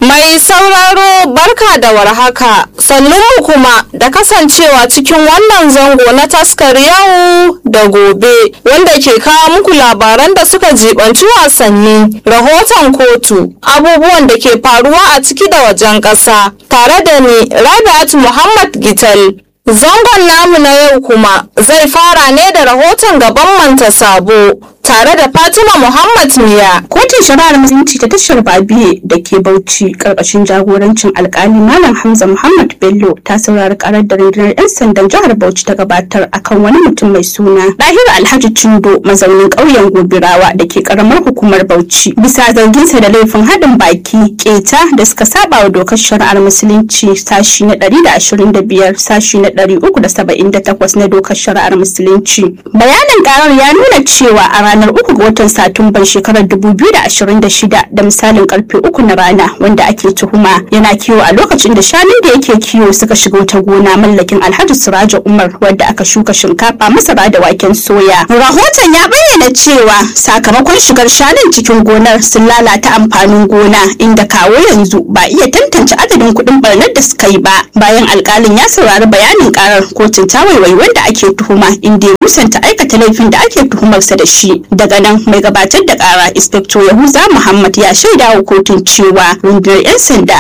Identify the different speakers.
Speaker 1: Mai sauraro barka da warhaka sannunmu kuma da kasancewa cikin wannan zango na taskar yau da gobe wanda ke kawo muku labaran da suka jibanci wasanni rahoton kotu abubuwan da ke faruwa a ciki da wajen ƙasa tare da ni rabi'at muhammad gital zangon namu na yau kuma zai fara ne da rahoton gaban manta sabo tare da Fatima Muhammad Miya.
Speaker 2: Kotun shari'ar musulunci ta tashar Babiye da ke Bauchi karkashin jagorancin alkali Malam Hamza Muhammad Bello ta saurari karar da rundunar 'yan sandan jihar Bauchi ta gabatar akan wani mutum mai suna Dahir Alhaji Cindo mazaunin ƙauyen Gobirawa da ke karamar hukumar Bauchi bisa zarginsa da laifin haɗin baki keta da suka saba wa dokar shari'ar musulunci sashi na 125 sashi na 378 na dokar shari'ar musulunci. Bayanin karar ya nuna cewa a ranar uku ga watan Satumban shekarar 2026 da misalin karfe uku na rana wanda ake tuhuma yana kiwo a lokacin da shanun da yake kiwo suka shiga wata gona mallakin Alhaji Suraja Umar wadda aka shuka shinkafa masara da waken soya. Rahoton ya bayyana cewa sakamakon shigar shanun cikin gonar sun lalata amfanin gona inda kawo yanzu ba iya tantance adadin kuɗin barnar da suka yi ba. Bayan alkalin ya saurari bayanin karar kotun ta waiwai wanda ake tuhuma inda ya musanta aikata laifin da ake tuhumarsa da shi. daga nan mai gabatar da kara inspector yahuza muhammad ya shaida wa kotun cewa rundunar 'yan sanda